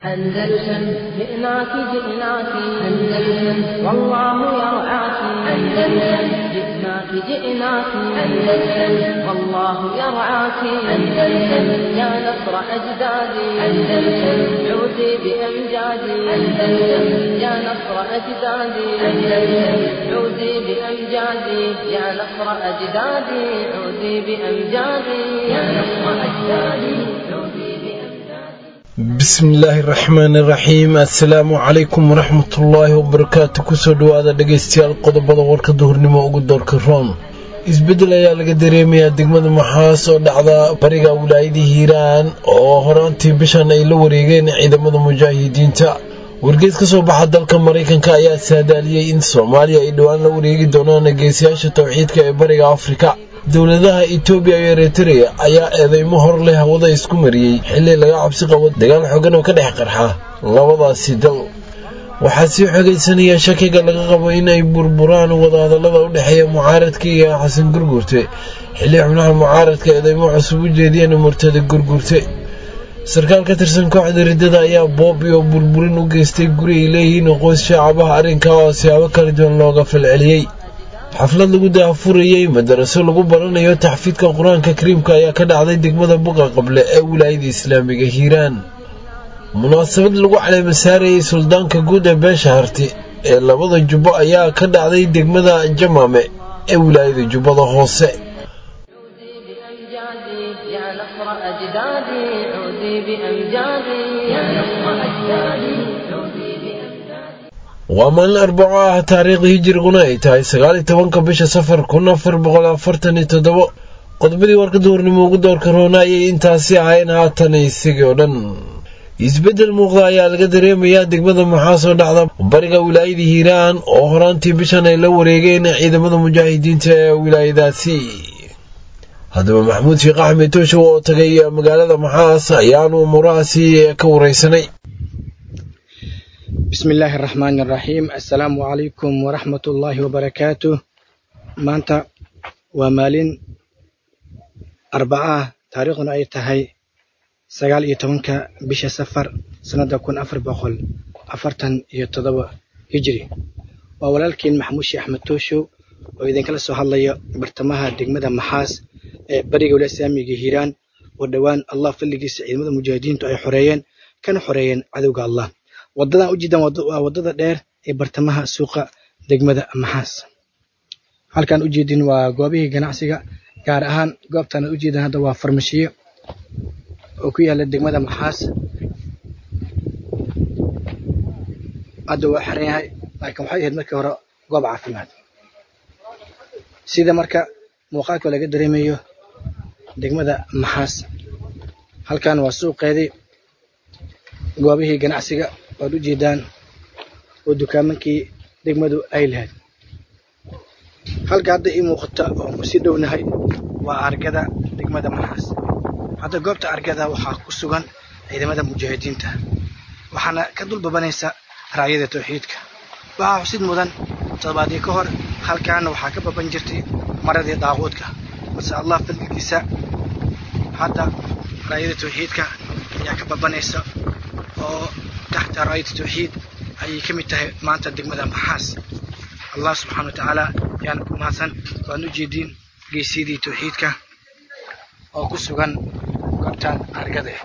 أندلسن جئناك جئناك أندلسن والله يرعاك أندلسن جئناك جئناك أندلسن والله يرعاك أندلسن يا نصر أجدادي أندلسن عودي بأمجادي أندلسن يا نصر أجدادي أندلسن عودي بأمجادي يا نصر أجدادي عودي بأمجادي يا نصر أجدادي عودي بأمجادي bismillaahi raxmaani raxiim assalaamu calaykum waraxmatullaahi wabarakaatu kusoo dhawaada dhegaystayaal qodobada warka duhurnimo ugu doorka roon isbeddel ayaa laga dareemayaa degmada maxaas oo dhacda bariga wilaayada hiiraan oo horaantii bishan ay la wareegeen ciidamada mujaahidiinta wargeys ka soo baxa dalka maraykanka ayaa saadaaliyey in soomaaliya ay dhowaan la wareegi doonaan geesiyaasha towxiidka ee bariga afrika dowladaha etoobiya iyo eritrea ayaa eedeymo hor leh hawada isku mariyey xilli laga cabsi qabo dagaal xogan oo ka dhex qarxa labadaasi dal waxaa sii xogaysanaya shakiga laga qabo in ay burburaan wadahadallada u dhexeeya mucaaradka iyo xasan gurgurte xilli xubnaha mucaaradka eedeymo cusub u jeediyeen murtada gurgurte sarkaal ka tirsan kooxda riddada ayaa boob iyo burburin u geystay guri ay leeyihiin qoys shaacabaha arrinkaa oo siyaabo kala duwan looga falceliyey xaflad lagu daafurayey madaraso lagu baranayo taxfiidka qur-aanka kariimka ayaa ka dhacday degmada buqa qable ee wilaayada islaamiga hiiraan munaasabad lagu caleema saarayey suldaanka guud ee beesha harti ee labada jubbo ayaa ka dhacday degmada jamaame ee wilaayada jubbada hoose عودي بأمجادي يا نصر أجدادي عودي بأمجادي يا نصر أجدادي عودي بأمجادي waa maalin arbaco ah taariikhda hijiriguna ay tahay sagaal iyo tobanka bisha safar kun afar boqol afartan iyo toddobo qodobadii warka duhurnimo ugu doorka roona ayay intaasi ahayn haatan isagii oo dhan isbeddel muuqda ayaa laga dareemayaa degmada maxaas oo dhacda bariga wilaayada hiiraan oo horaantii bishan ay la wareegeen ciidamada mujaahidiinta ee wilaayadaasi haddaba maxamuud sheekh axmed tooshow oo tagay magaalada maxaas ayaanu umuurahaasi ka wareysanay بسم الله الرحمن الرحيم السلام عليكم ورحمة الله وبركاته maanta waa maalin arbaca taariikhduna ay tahay sagaal iyo tobanka bisha safar sanada kun afar boqol afartan iyo toddoba hijri waa walaalkiin maxamuud sheekh axmed tooshow oo idinkala soo hadlaya bartamaha degmada maxaas ee bariga wilaaya islaamiga hiiraan oo dhowaan allah fadligiisa ciidamada mujaahidiintu ay xoreeyeen kana xoreeyeen cadowga allah wadadan ujeedaan waa wadada dheer ee bartamaha suuqa degmada maxaas halkaan ujeedin waa goobihii ganacsiga gaar ahaan goobtaan ujeedan hadda waa farmashiyo oo ku yaala degmada maxaas hadda waa xiran yahay laakiin waxay ahayd markii hore goob caafimaad sida marka muuqaalka laga dareemayo degmada maxaas halkan waa suuqeedii goobihii ganacsiga waad u jeedaan oo dukaamankii degmadu ay lahayd halka hadda ii muuqata oo ku sii dhownahay waa argada degmada maxaas hadda goobta argada waxaa ku sugan ciidamada mujaahidiinta waxaana ka dul babanaysa raacyada tawxiidka waxaa xusid mudan toddobaadii ka hor halkaana waxaa ka baban jirtay maradii daaquudka balse allah fadligiisa hadda raayada tawxiidka ayaa ka babanaysa oo taxta raayada tawxiid ayay ka mid tahay maanta degmada maxaas allah subxaana wa tacaala ayaana ku mahadsan waan u jeediin geesyadii tawxiidka oo ku sugan goobtaan argade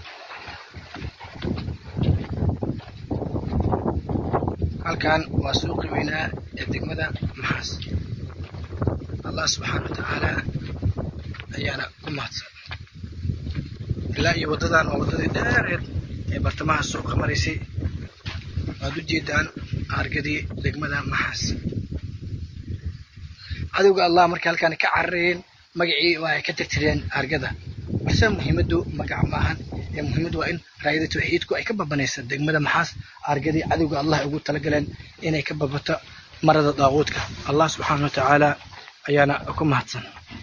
halkan waa suuqii weynaa ee degmada maxaas allah subxaana wa tacaala ayaana ku mahadsan ilaa iyo waddadan waa waddadii dheereed ee bartamaha suuqa maraysay waad u jeedaan argadii degmada maxaas cadowga allah markay halkaan ka cararayeen magacii waa ay ka tirtireen argada balse muhiimaddu magac maahan ee muhiimaddu waa in raayada tawxiidku ay ka babanaysa degmada maxaas argadii cadowga allah ay ugu talagaleen inay ka babato marada daaquudka allah subxaana wa tacaala ayaana ku mahadsan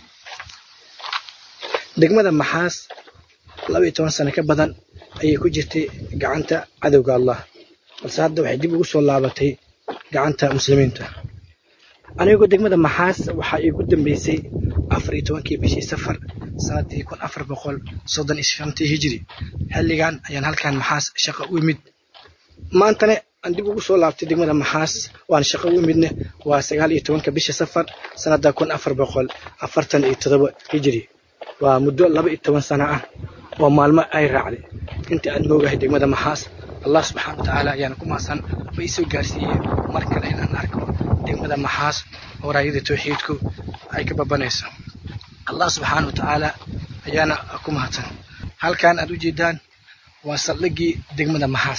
degmada maxaas laba iyo toban sano ka badan ayay ku jirtay gacanta cadowga allah balse hadda waxay dib ugu soo laabatay gacanta muslimiinta anigoo degmada maxaas waxaa iigu dambeysay afar iyo tobankii bishii safar sanadii kun afar boqol soddon iyo shantii hijiri xilligan ayaan halkan maxaas shaqo u imid maantana aan dib ugu soo laabtay degmada maxaas waan shaqo u imidne waa sagaal iyo tobanka bisha safar sanada kun afar boqol afartan iyo todoba hijiri waa muddo laba iyo toban sano ah oo maalmo ay raacday inta aan moogahay degmada maxaas allah subxaana watacaala ayaana ku maasan ma isoo gaarsiiyey mar kale inaan arko degmada maxaas oo raayada tawxiidku ay ka babanayso allah subxaana watacaala ayaana ku mahadsan halkan aad u jeedaan waa saldhigii degmada maxaas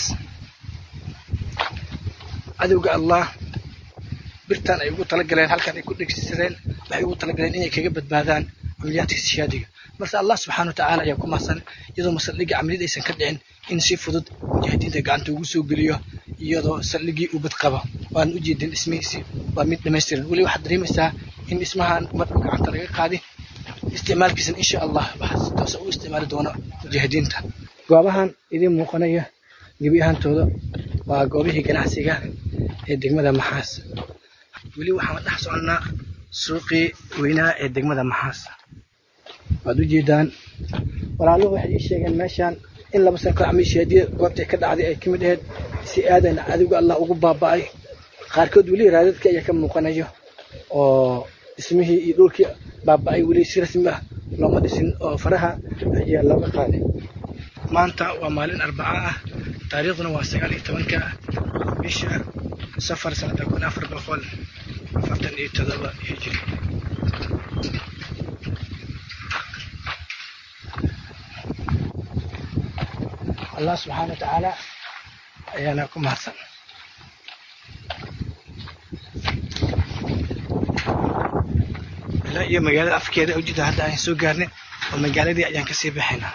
cadowga allah birtan ay ugu talagaleen halkan ay ku dhegsadeen waxay ugu talagaleen inay kaga badbaadaan camaliyaadka siyaadiga balse allah subxaana watacaala ayaa ku mahadsan iyadoo masaldhigii camaliyad aysan ka dhicin in si fudud mujaahidiinta gacanta ugu soo geliyo iyadoo saldhigii uu bad qabo waan u jeedin dhismihiisii waa mid dhamaystiran weli waxaad dareemaysaa in dhismahan markuu gacanta laga qaadi isticmaalkiisan insha allah waxaa si toosa u isticmaali doono mujaahidiinta goobahan idiin muuqanaya gebi ahaantooda waa goobihii ganacsiga ee degmada maxaas weli waxaan dhex soconnaa suuqii weynaa ee degmada maxaas waad u jeedaan walaaluhu waxay ii sheegeen meeshaan in laba san kor camiisheediya goobtay ka dhacday ay ka mid ahayd si aadan cadowga allah ugu baaba'ay qaarkood weli raadadka ayaa ka muuqanayo oo dhismihii iyo dhulkii baaba'ay weli si rasmi ah looma dhisin oo faraha ayaa looga qaaday maanta waa maalin arbaca ah taariikhduna waa sagaal iyo tobanka bisha safar sanada kun afar boqol afartan iyo todoba hijiri allah subxaana watacaala ayaana ku mahadsan ilaa iyo magaalada afkeeda ujeeda hadda aan soo gaarnay oo magaaladii ayaan kasii baxaynaa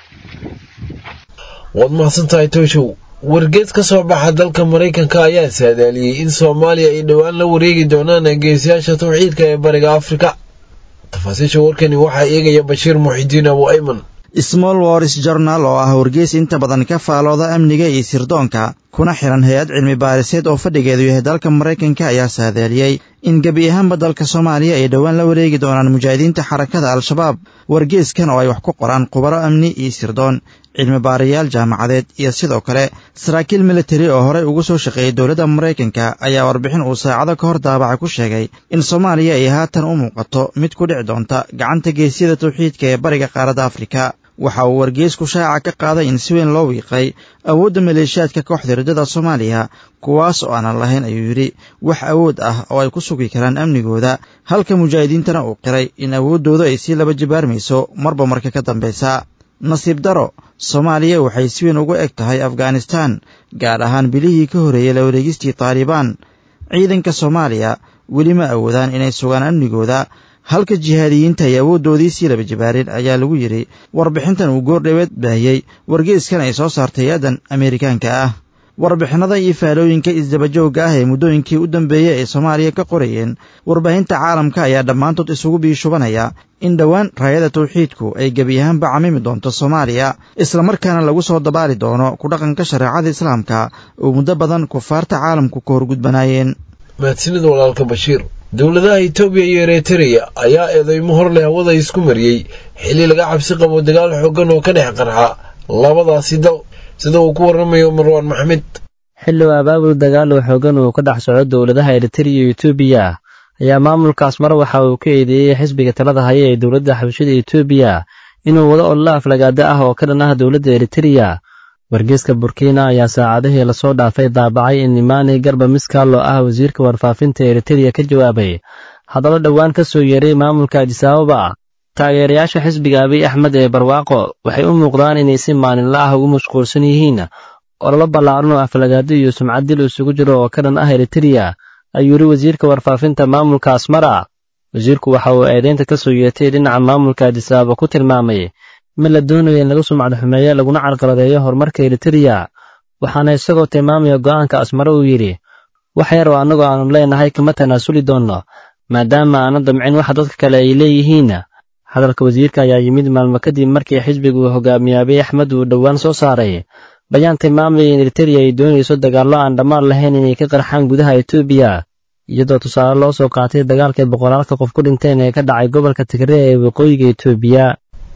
waad mahadsan tahay tooshow wargeed ka soo baxa dalka maraykanka ayaa saadaaliyey in soomaaliya ay dhowaan la wareegi doonaan geesiyaasha tawxiidka ee bariga afrika tafaasiisha warkani waxaa eegaya bashiir muxidiin abu ayman small wars journal oo ah wargeys inta badan ka faalooda amniga iyo sirdoonka kuna xiran hay-ad cilmi baariseed oo fadhigeedu yahay dalka maraykanka ayaa saadaaliyey in gebi ahaanba dalka soomaaliya ay dhowaan la wareegi doonaan mujaahidiinta xarakada al-shabaab wargeyskan oo ay wax ku qoraan khubaro amni iyo sirdoon cilmi baarayaal jaamacadeed iyo sidoo kale saraakiil militari oo horey ugu soo shaqeeyey dowladda maraykanka ayaa warbixin uu saacado ka hor daabaca ku sheegay in soomaaliya ay haatan u muuqato mid ku dhici doonta gacanta geesyada tawxiidka ee bariga qaaradda afrika waxa uu wargeysku shaaca ka qaaday in si weyn loo wiiqay awoodda maleeshiyaadka kooxda riddada soomaaliya kuwaas oo aanan lahayn ayuu yidhi wax awood ah oo ay ku sugi karaan amnigooda halka mujaahidiintana uu qiray in awooddooda ay sii laba jibaarmayso marba marka ka dambaysa nasiib daro soomaaliya waxay si weyn ugu eg tahay afghanistaan gaar ahaan bilihii ka horreeyey la wareegistii taalibaan ciidanka soomaaliya weli ma awoodaan inay sugaan amnigooda halka jihaadiyiinta ay awooddoodii sii laba jibaareen ayaa lagu yidhi warbixintan uu goordhaweed baahiyey wargeyskan ay soo saartay aadan ameerikaanka ah warbixinada iyo faalooyinka isdabajoogga ah ee muddooyinkii u dambeeyey ay soomaaliya ka qorayeen warbaahinta caalamka ayaa dhammaantood isugu biishubanaya in dhowaan raayada tawxiidku ay gebi ahaanba camimi doonto soomaaliya islamarkaana lagu soo dabaali doono ku dhaqanka shareecada islaamka oo muddo badan kufaarta caalamku ka horgudbanaayeen mahadsanida walaalka bashiir dowladaha itoobiya iyo eritreya ayaa eedeymo hor leh hawada isku mariyey xilli laga cabsi qabo dagaal xooggan oo ka dhex qarxa labadaasi dal sida uu ku warramayo marwaan maxmed xilli uu abaabul dagaal oo xooggan uu ka dhex soco dowladaha eritreya iyo etoobiya ayaa maamulkaas mar waxa uu ka eedeeyey xisbiga talada haya ee dowladda xabashada etoobiya inuu wado ollo aflagaada ah oo ka dhan ah dowladda eritreya wargeeska burkina ayaa saacadihii lasoo dhaafay daabacay in imaani garba miskaalo ah wasiirka warfaafinta eritreya ka jawaabay haddaba dhowaan ka soo yeeray maamulka adisaababa taageerayaasha xisbiga abiy axmed ee barwaaqo waxay u muuqdaan inay si maalinla ah ugu mashquulsan yihiin ololo ballaaran oo aflagaado iyo sumcad dil isugu jiro oo ka dhan ah eritreya ayuu yidhi wasiirka warfaafinta maamulka asmara wasiirku waxa uu eedeynta ka soo yeetay dhinaca maamulka adisaababa ku tilmaamay mid la doonayo in lagu sumcad xumeeyo laguna carqaladeeyo horumarka eritreya waxaana isagoo tilmaamaya go'aanka asmare uu yidhi wax yar oo annagoo aanu leenahay kama tanaasuli doonno maadaama aanan damcin waxa dadka kale ay leeyihiin hadalka wasiirka ayaa yimid maalmo kadib markii xisbigu hogaamiye abiy axmed uu dhowaan soo saaray bayaan tilmaamaya in eritreya ay doonayso dagaallo aan dhammaan lahayn inay ka qarxaan gudaha etoobiya iyadoo tusaale loo soo qaatay dagaalkay boqolaalka qof ku dhinteen ee ka dhacay gobolka tigre ee waqooyiga etoobiya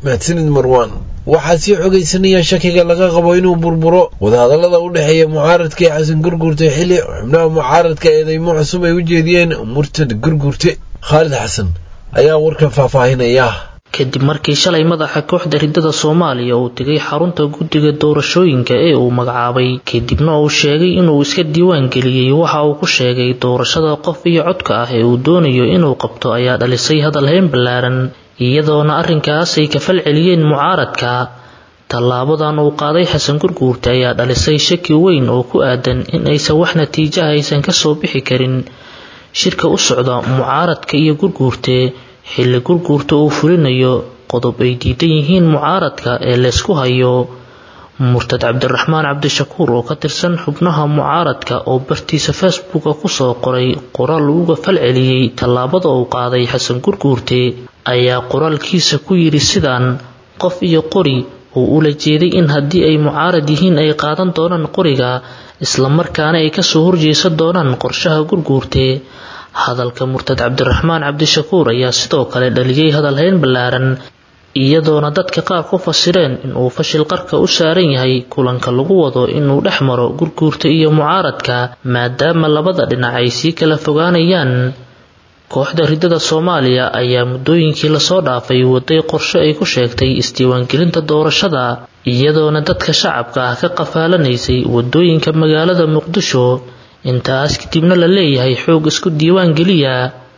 mahadsanid marwaan waxaa sii xogaysanaya shakiga laga qabo inuu burburo wadahadallada u dhexeeya mucaaradka ee xasan gurgurte xilli xubnaha mucaaradka eedeymo cusub ay u jeediyeen murtad gurgurte khaalid xasan ayaa warkan faahfaahinaya kadib markii shalay madaxa kooxda ridada soomaaliya uu tegay xarunta guddiga doorashooyinka ee uu magacaabay kadibna uu sheegay inuu iska diiwaan geliyey waxa uu ku sheegay doorashada qof iyo codka ah ee uu doonayo inuu qabto ayaa dhalisay hadal heen ballaaran iyadoona arrinkaas ay ka fal celiyeen mucaaradka tallaabadan uu qaaday xasan gurguurte ayaa dhalisay shaki weyn oo ku aadan in aysan wax natiijaha aysan kasoo bixi karin shirka u socda mucaaradka iyo gurguurte xilli gurguurta uu fulinayo qodob ay diidan yihiin mucaaradka ee laysku hayo murtad cabdiraxmaan cabdishakuur oo ka tirsan xubnaha mucaaradka oo bartiisa facebooka kusoo qoray qoraal uga fal celiyey tallaabada uu qaaday xasan gurguurte ayaa qoraalkiisa ku yidhi sidaan qof iyo qori uu ula jeeday in haddii ay mucaarad yihiin ay qaadan doonaan qoriga islamarkaana ay kasoo horjeesan doonaan qorshaha gurguurte hadalka murtad cabdiraxmaan cabdishakuur ayaa sidoo kale dhaliyey hadalhayn ballaaran iyadoona dadka qaar ku fasireen inuu fashil qarka u saaran yahay kulanka lagu wado inuu dhex maro gurguurta iyo mucaaradka maadaama labada dhinac ay sii kala fogaanayaan kooxda ridada soomaaliya ayaa muddooyinkii lasoo dhaafay waday qorshe ay ku sheegtay isdiiwaangelinta doorashada iyadoona dadka shacabka ah ka qafaalanaysay wadooyinka magaalada muqdisho intaas kadibna la leeyahay xoog isku diiwaan geliya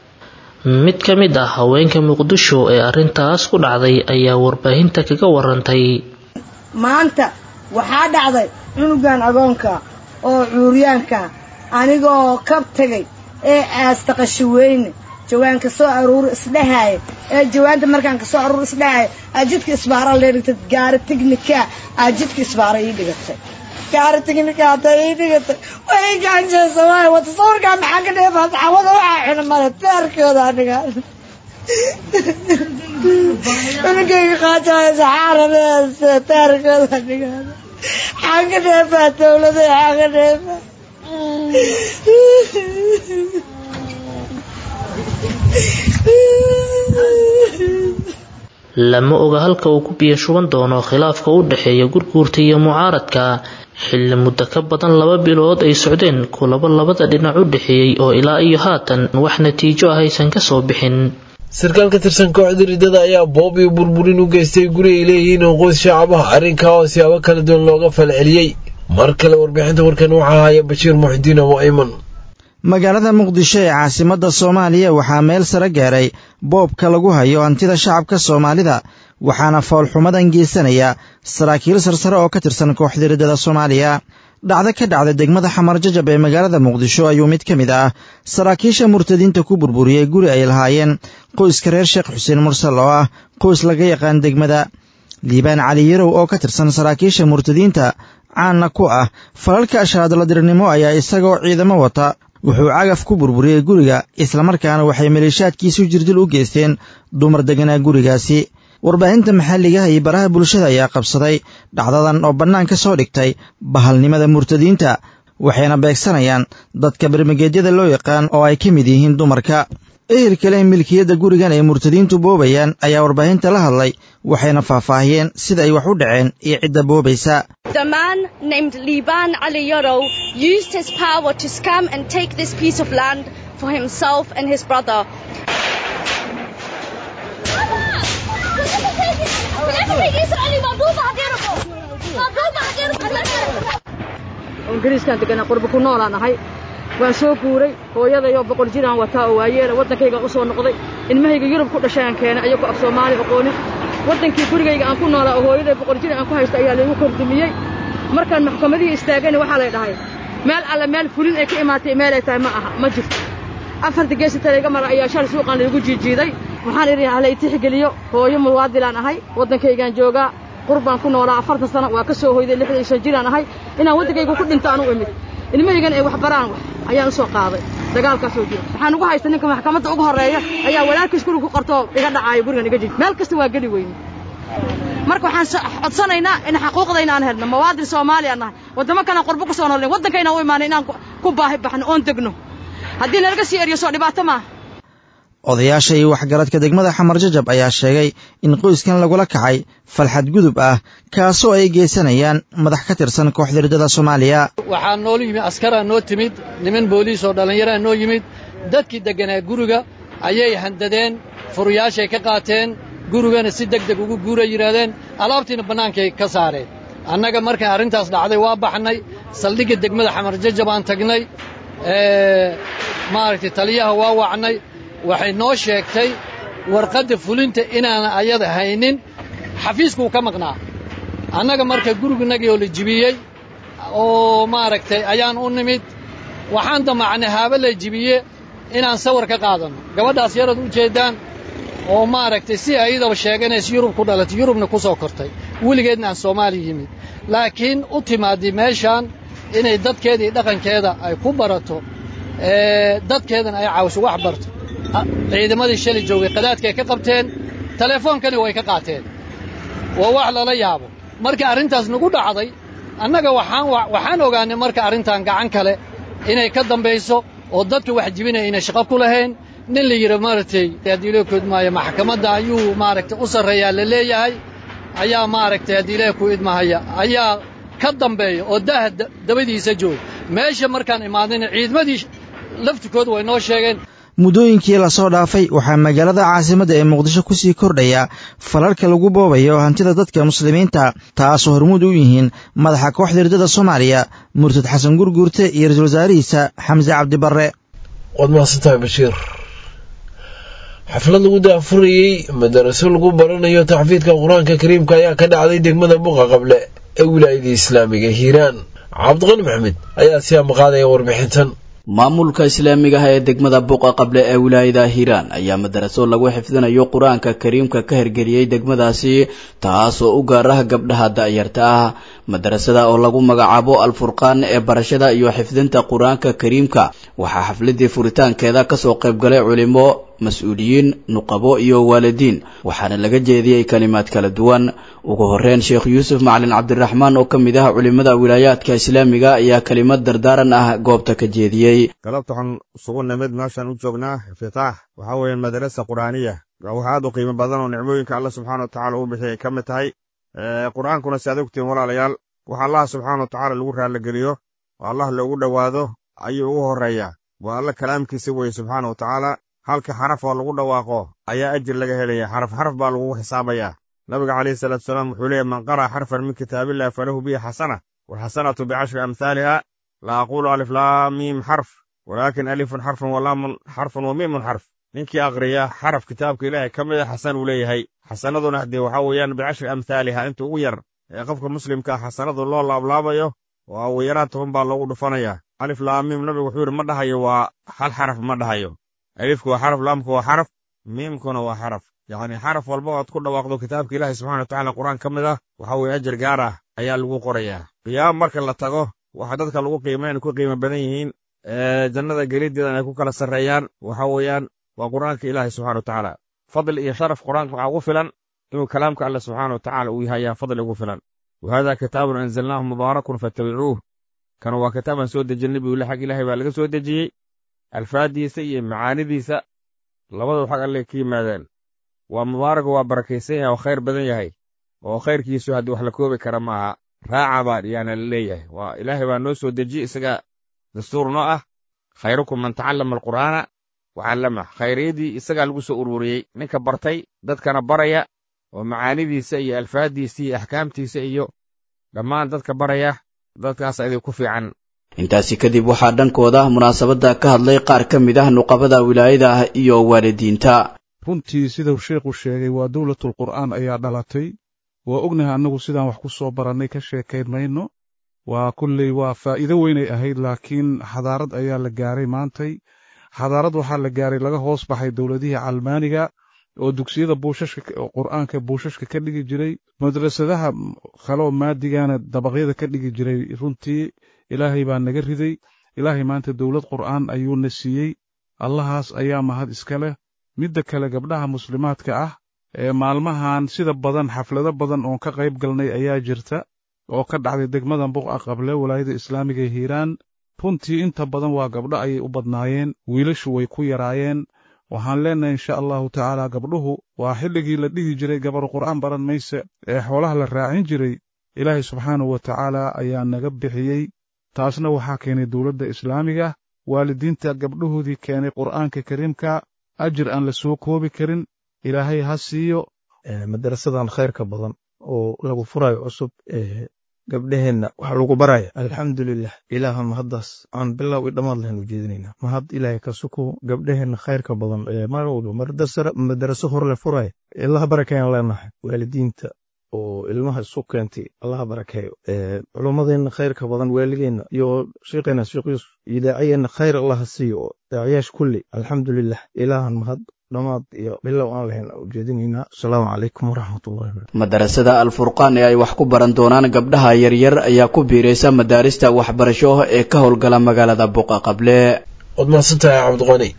mid ka mid ah haweenka muqdisho ee arrintaas ku dhacday ayaa warbaahinta kaga warantay maanta waxaa dhacday cunugan agoonka oo cuuryaanka anigoo kab tegay ee aasta qashiweyne jawaanka soo aruuri isdhahaaya ee jawaanta markaan kasoo aruur isdhahaaya ajidka isbaara leedhigtay gaari tignika ajidka isbaara ii dhigatay gaari tignika hadda ii dhigatay way gaanjeesa waay wata sawirkaa maxaa ka dheefa saxaabada waxaa xuna male teerkooda aniga cunugayga qaajaayo saxaaradeese teerkooda aniga xaan ka dheefaa dawlada xaan ka dheefaa lama oga halka uu ku biyo shuban doono khilaafka u dhexeeya gurguurta iyo mucaaradka xilli muddo ka badan laba bilood ay socdeen kulabo labada dhinac u dhexeeyey oo ilaa iyo haatan wax natiijo ah aysan kasoo bixin sarkaal ka tirsan kooxda ridada ayaa boob iyo burburin u geystay guri ay leeyihiin oo qoys shacab ah arrinkaa oo siyaabo kala duwan looga falceliyey mar kale warbixinta warkan waxaa haya bashiir muxidiin abo ayman magaalada muqdisho ee caasimadda soomaaliya waxaa meel sare gaaray boobka lagu hayo hantida shacabka soomaalida waxaana foolxumadan geysanaya saraakiil sarsare oo ka tirsan kooxda riddada soomaaliya dhacdo ka dhacda degmada xamar jajab ee magaalada muqdisho ayuu mid ka mid ah saraakiisha murtadiinta ku burburiyey guri ay lahaayeen qoyska reer sheekh xuseen mursal oo ah qoys laga yaqaan degmada liibaan cali yarow oo ka tirsan saraakiisha murtadiinta caanna ku ah falalka ashaadaladirnimo ayaa isagoo ciidamo wata wuxuu cagaf ku burburiyey guriga islamarkaana waxay maleeshaadkiisu jirdil u geysteen dumar deganaa gurigaasi warbaahinta maxalligaha iyo baraha bulshada ayaa qabsaday dhacdadan oo bannaan ka soo dhigtay bahalnimada murtadiinta waxayna beegsanayaan dadka bermageedyada loo yaqaan oo ay ka mid yihiin dumarka ehelka leh milkiyadda gurigan ay murtadiintu boobayaan ayaa warbaahinta la hadlay waxayna faahfaahiyeen sida ay wax u dhaceen iyo cidda boobaysa The man named Liban Ali Yoro used his power to scam and take this piece of land for himself and his brother. ingiriiskaan deganaa qurba ku noolaan ahay waan soo guuray hooyadayoo boqol jiraan wataa oo waayeela waddankayga u soo noqday ilmahayga yurub ku dhashayaan keenay ayagoo af soomaali aqoonin waddankii gurigayga aan ku noolaa oo hooyaday boqol jir aan ku haysta ayaa laygu kordumiyey markaan maxkamadihii istaagayna waxaa lay dhahay meel alle meel fulin ay ka imaatay meelay tahay ma aha ma jirto afarta geesita layga mara ayaa shal suuqaan laygu jiijiiday waxaan idhi halay tixgeliyo hooyo muwaadilaan ahay waddankaygaan joogaa qurbaan ku noolaa afartan sano waa ka soo hoyday lixdan iyo shan jiraan ahay inaan waddankayga ku dhinto aan u imid ilmahaygan ay wax baraan wax ayaan u soo qaaday dagaalkaasoo jiro waxaan ugu haysta ninka maxkamadda ugu horreeya ayaa walaalkiis guriga ku qartoo iga dhacaayo gurigan iga jij meel kasta waa geli weyne marka waxaan codsanaynaa in xaquuqdayna aan helno mawaadin soomaaliya nahay waddamo kalaan qurbo ku soo noolnayn waddankayna u imaanay inaan ku baahi baxno oon degno haddii nalaga sii eriyo soo dhibaato maaha odayaasha iyo waxgaradka degmada xamar jajab ayaa sheegay in qoyskan lagula kacay falxad gudub ah kaasoo ay geysanayaan madax ka tirsan kooxda riddada soomaaliya waxaa noola yimid askaraa noo timid niman booliis oo dhallinyaraa noo yimid dadkii degganaa guriga ayay handadeen furuyaashay ka qaateen gurigana si deg deg ugu guuray yidhaahdeen alaabtiina bannaankay ka saareen annaga markay arrintaas dhacday waa baxnay saldhigga degmada xamar jajab aan tagnay maaragtay taliyaha waa wacnay waxay noo sheegtay warqadda fulinta inaanan ayada haynin xafiiskuu ka maqnaa annaga marka guriginagii oo la jibiyey oo maaragtay ayaan u nimid waxaan damacnay haaba la jibiye inaan sawir ka qaadanno gabadhaas yarad u jeeddaan oo maaragtay si ayadaba sheeganays yurub ku dhalatay yurubna ku soo kortay weligeedna aan soomaaliya yimid laakiin u timaaddi meeshaan inay dadkeeda iyo dhaqankeeda ay ku barato dadkeedana ay caawiso wax barto ciidamadii shalay joogay qadaadkay ka qabteen teleefoonkani way ka qaateen waa wax lala yaabo marka arrintaas nagu dhacday annaga waxaan waxaan ogaanay marka arrintan gacan kale inay ka dambayso oo dadka wax jibinaya inay shaqo ku lahayn nin la yidhi maaragtay haddii loo koodmaayo maxkamadda ayuu maaragtay u sarreeyaa la leeyahay ayaa maaragtay haddii ilaah ku idmahaya ayaa ka dambeeya oo daaha dabadiisa jooga meesha markaan imaadayna ciidamadii laftikooda way noo sheegeen muddooyinkii lasoo dhaafay waxaa magaalada caasimadda ee muqdisho ku sii kordhaya falalka lagu boobayo hantida dadka muslimiinta taasoo hormuud u yihiin madaxa kooxda riddada soomaaliya murtad xasan gurguurte iyo ra-iisul wasaarihiisa xamse cabdibarre waad mahadsantahay bashiir xaflad lagu daafurayey madaraso lagu baranayo taxfiidka qur-aanka kariimka ayaa ka dhacday degmada buqa qable ee wilaayada islaamiga hiiraan cabdiqani maxamed ayaa si amaqaadaya warbixintan maamulka islaamiga ah ee degmada buqa qable ee wilaayada hiiraan ayaa madaraso lagu xifdinayo qur-aanka kariimka ka hirgeliyey degmadaasi taasoo u gaar ah gabdhaha da'yarta ah madarasada oo lagu magacaabo alfurqaan ee barashada iyo xifdinta qur-aanka kariimka waxaa xafladii furitaankeeda kasoo qaybgalay culimo mas-uuliyiin nuqabo iyo waalidiin waxaana laga jeediyey kalimaad kala duwan ugu horeyn sheekh yuusuf macalin cabdiraxmaan oo ka mid ah culimada wilaayaadka islaamiga ayaa kelimad dardaaran ah goobta ka jeediyey galabta waxaan isugu nimid meeshaan u joognaa iftitaax waxaa weeyaan madarasa qur'aaniya wax aad u qiimo badan oo nicmooyinka alla subxaana wa tacala uu bixiyay ka mid tahay qur-aankuna si aad ogtiin walaalayaal wax allaha subxaana wa tacala lagu raalligeliyo oo allah loogu dhowaado ayuu ugu horreeyaa waa alla kalaamkiisa weye subxaana wa tacaala halka xaraf oo lagu dhawaaqo ayaa ajir laga helaya xaraf xaraf baa lagugu xisaabayaa nabiga calayhi salaatu salaam wuxuu leeyahy man qara'a xarfan min kitaabillahi falahu bihi xasana walxasanatu bicashri amhaaliha la aqulu alif laa miim xarf walaakin alifun xarfun walaamun xarfun wa miimun xarf ninkii aqriya xaraf kitaabka ilaahay ka mid a xasan uu leeyahay xasanaduna haddee waxaa weeyaan bicashri amhaaliha inta ugu yar ee qofka muslimka ah xasanadu loo laablaabayo waa ugu yaraan toban baa loogu dhufanaya alif laa miim nabigu wuxuu yidhi ma dhahayo waa hal xaraf ma dhahayo alifku waa xaraf laamku waa xaraf miimkuna waa xaraf yacni xaraf walba oad ku dhawaaqdo kitaabka ilaahay subxana watacala qur-aan ka mid ah waxa weeye ajar gaar ah ayaa lagu qorayaa qiyaam marka la tago waxa dadka lagu qiimayn ku qiimo badan yihiin jannada geliddeedan ay ku kala sarreeyaan waxa weeyaan waa qur-aanka ilaahay subxana watacaala fadli iyo sharaf qur-aanka waxaa ugu filan inuu kalaamka alle subxaana watacaala uu yahay ayaa fadli ugu filan wa hada kitaabun anzalnaahu mubaarakun fattabicuuh kan waa kitaabaan soo dejinay buu xag ilaahay baa laga soo dejiyey alfaaddiisa iyo macaanidiisa labadu xag alle ka yimaadeen waa mubaaraku waa barakaysan yahay oo khayr badan yahay oo khayrkiisu haddii wax la koobi kara maaha raaca baa yaana la leeyahay waa ilaahay baa noo soo dejiye isaga dastuur noo ah khayrukum man tacallama alqur'aana wacallama khayriyadii isagaa lagu soo ururiyey ninka bartay dadkana baraya oo macaanidiisa iyo alfaaddiisa iyo axkaamtiisa iyo dhammaan dadka baraya dadkaas idin ku fiican intaasi kadib waxaa dhankooda munaasabadda ka hadlay qaar ka mid ah nuqabada wilaayada ah iyo waalidiinta runtii sidau sheekhu sheegay waa dowlatul qur'aan ayaa dhalatay waa ognahay annagu sidaan wax ku soo barannay ka sheekayn mayno waa kulley waa faa'iido weynay ahayd laakiin xadaarad ayaa la gaaray maantay xadaarad waxaa la gaaray laga hoos baxay dowladihii calmaaniga oo dugsiyada buushashka qur'aanka buushashka ka dhigi jiray madrasadaha kaloo maadigana dabaqyada ka dhigi jiray runtii ilaahay baa naga riday ilaahay maanta dowlad qur'aan ayuuna siiyey allahaas ayaa mahad iska leh midda kale gabdhaha muslimaadka ah ee maalmahan sida badan xaflado badan oon ka qayb galnay ayaa jirta oo ka dhacday degmada buqa qable walaayada islaamiga hiiraan runtii inta badan waa gabdho ayay u badnaayeen wiilashu way ku yaraayeen waxaan leenahay insha allahu tacaala gabdhuhu waa xilligii la dhihi jiray gabar qur'aan baran mayse ee xoolaha la raacin jiray ilaahay subxaanahu wa tacaala ayaa naga bixiyey taasna waxaa keenay dowladda islaamiga waalidiinta gabdhahoodii keenay qur'aanka kariimka ajir aan la soo koobi karin ilaahay ha siiyo madarasadan khayrka badan oo lagu furayo cusub gabdheheenna wax lagu baraya alxamdulilah ilaaha mahaddaas aan bilow i dhammaad lahayn ujeedinaynaa mahad ilaahay ka suko gabdheheenna khayrka badan mar walba madaraso hor le furaya ilaha barakeeyaan leenahay waalidiinta oo ilmaha isu keentay allaha barakeeyo culummadeenna khayrka badan waalideenna iyo sheekheena sheekh yuusuf iyo daaciyeenna khayr allaha siiyo oo daaciyaasha kulli alxamdulilah ilaahan mahad dhammaad iyo bilow aan lahayn ujeedinaynaa asalaamu calaykum waraxmatullahi madarasada alfurqaan ee ay wax ku baran doonaan gabdhaha yaryar ayaa ku biiraysa madaarista waxbarasho ee ka howlgala magaalada buqa qable waad mahadsantahay cabdiqani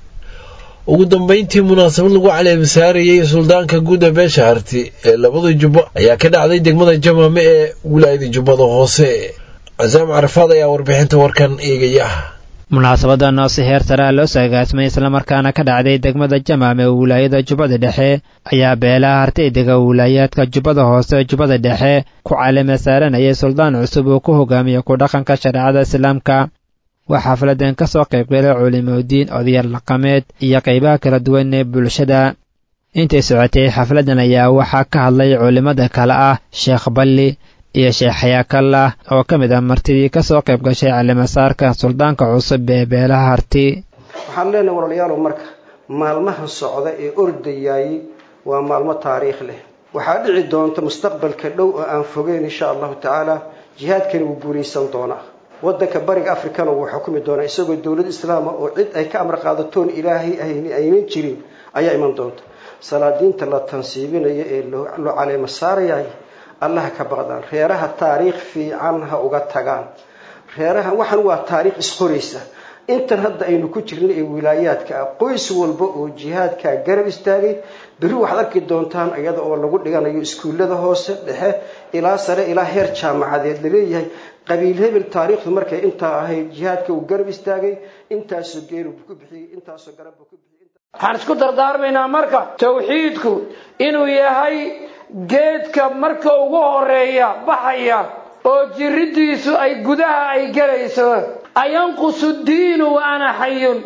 ugu dambeyntii munaasabad lagu caleemisaarayey suldaanka guud ee beesha harti ee labada jubbo ayaa ka dhacday degmada jamaame ee wilaayada jubbada hoose casaam carafaad ayaa warbixinta warkan eegaya munaasabadan oo si heer sare ah loo saagaasmay islamarkaana ka dhacday degmada jamaam ee wilaayada jubbada dhexe ayaa beelaha hartaydega wilaayaadka jubbada hoose jubbada dhexe ku caleema saaranayay suldaan cusub uu ku hogaamiya ku dhaqanka shareecada islaamka waxaa xafladan ka soo qaybgalay culimodiin odayaal dhaqameed iyo qaybaha kala duwan ee bulshada intay socotay xafladan ayaa waxaa ka hadlay culimmada kale ah sheekh balli iyo sheekh xayaakallah oo ka mid ah martidii ka soo qayb gashay calimasaarka suldaanka cusub ee beelaha harti waxaan leenahay walaalayaalow marka maalmahan socda ee ordayaayey waa maalmo taariikh leh waxaa dhici doonta mustaqbalka dhow oo aan fogeyn insha allahu tacaala jihaadkani wuu guulaysan doonaa waddanka bariga africana wuu xukumi doonaa isagoo dowlad islaama oo cid ay ka amar qaadatoon ilaahay aynan jirin ayaa iman doonta salaadiinta la tansiibinayo ee loo caleema saarayahay allaha ka baqdaan reeraha taariikh fiican ha uga tagaan reeraha waxan waa taariikh isqoraysa intan hadda aynu ku jirna ee wilaayaadka ah qoys walba oo jihaadkaa garab istaagay berri waxaad arki doontaan iyada oo lagu dhiganayo iskuullada hoose dhexe ilaa sare ilaa heer jaamacadeed laleeyahay qabiil hebel taariikhdu markay intaa ahayd jihaadka uu garab istaagay intaasoo geelu ku bixiyey intaasoo garabbu ku bixiyey waxaan isku dardaarmaynaa marka tawxiidku inuu yahay geedka marka ugu horeeya baxaya oo jiridiisu ay gudaha ay gelayso ayanqusu diinu wa ana xayun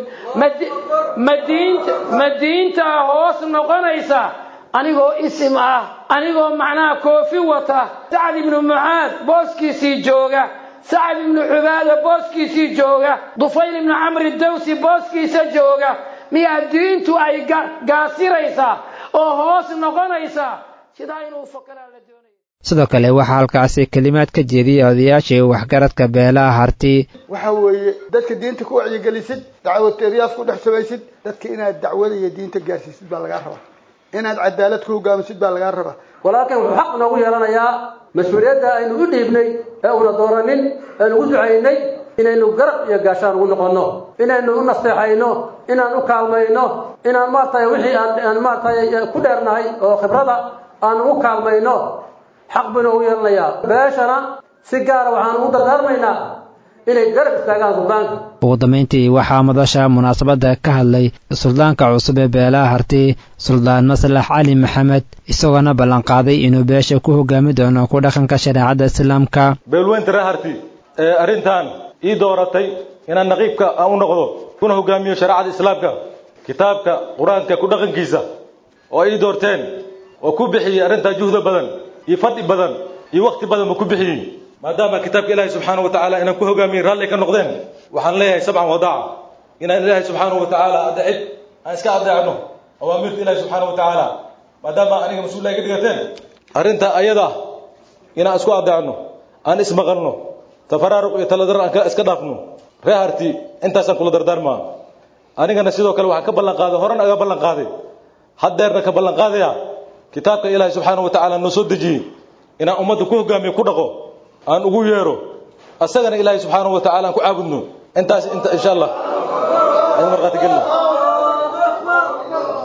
ma diintaa hoos noqonaysa anigoo isim ah anigoo macnaha koofi wata sacad ibnu mucaad booskiisii jooga sacad ibnu cubaada booskiisii jooga dufayl ibnu camri dawsi booskiisa jooga miyaa diintu ay gaasiraysaa oo hoos noqonaysaa sidaa inuu fakaraa la doonaya sidoo kale waxaa halkaasi kelimaad ka jeediyey odayaashii waxgaradka beelaha harti waxa weeye dadka diinta ku wacyigelisid dacwateeryaas ku dhex samaysid dadka inaad dacwada iyo diinta gaarsiisid baa lagaa rabaa inaad cadaalad ku hogaamisid baa lagaa rabaa walaalkan wuxuu xaq noogu yeelanayaa mas-uuliyadda aynu u dhiibnay ee una dooranin aynu ugu ducaynay inaynu garab iyo gaashaan ugu noqonno inaynu u nasteexayno inaan u kaalmayno inaan maaragtay wixii aan maaragtay ku dheernahay oo khibrada aan ugu kaalmayno xaq baynu ugu yeelanayaa beeshana si gaara waxaan ugu dardaarmaynaa inay garab istaagaan suldaanka ugu dambayntii waxaa madasha munaasabadda ka hadlay suldaanka cusub ee beelaha harti suldaan maslax cali maxamed isagoona ballanqaaday inuu beesha ku hogaami doono ku dhaqanka shareecadda islaamka beelweynta ree harti ee arrintan ii dooratay inaan naqiibka aan u noqdo kuna hogaamiyo shareecada islaamka kitaabka qur-aanka ku dhaqankiisa oo ii doorteen oo ku bixiyey arrintaa juhda badan iyo fadhi badan iyo wakti badan buu ku bixiyey maadaama kitaabka ilaahay subxaanahu wa tacaala inaan ku hogaamiyin raalli ka noqdeen waxaan leeyahay sabcan wadaaca inaan ilaahay subxaanahu wa tacaala adeecid aan iska adeecno awaamirta ilaahay subxaanahu wa tacaala maadaama aniga mas-uullah iga dhigateen arrintaa ayada inaan isku adeecno aan ismaqalno tafaraaruq iyo taladar aan iska dhaafno ree harti intaasaan kula dardaarmaa anigana sidoo kale waxaan ka ballan qaaday horan aga ballan qaaday haddeerna ka ballan qaadaya kitaabka ilaahay subxaanahu wa tacaala noo soo dejiyey inaan ummadda ku hogaamiyo ku dhaqo aan ugu yeero asagana ilaahay subxaanahu wa tacaala aan ku caabudno intaas inta insha allah aan markhaati gelno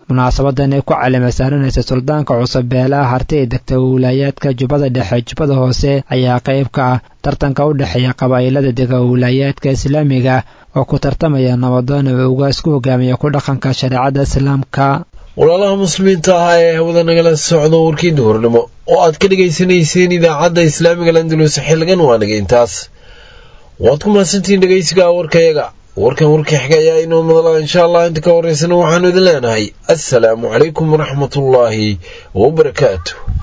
munaasabadan ay ku calima saaranaysa suldaanka cusub beelaha harti ee degta wilaayaadka jubbada dhexe jubbada hoose ayaa qayb ka ah tartanka u dhexeeya qabaa'ilada dega wilaayaadka islaamiga oo ku tartamaya nabadoona ugaas ku hogaamiya ku dhaqanka shareecada islaamka walaalaha muslimiinta ahaa ee hawada nagala socdo warkii duhurnimo oo aad ka dhegaysanayseen idaacadda islaamiga landulus xilligan waa naga intaas waad ku mahadsantihiin dhegaysiga warkayaga warkan warkii xiga ayaa inoo madala insha allah inta ka horeysana waxaanu idin leenahay assalaamu calaykum waraxmatullaahi wabarakaatu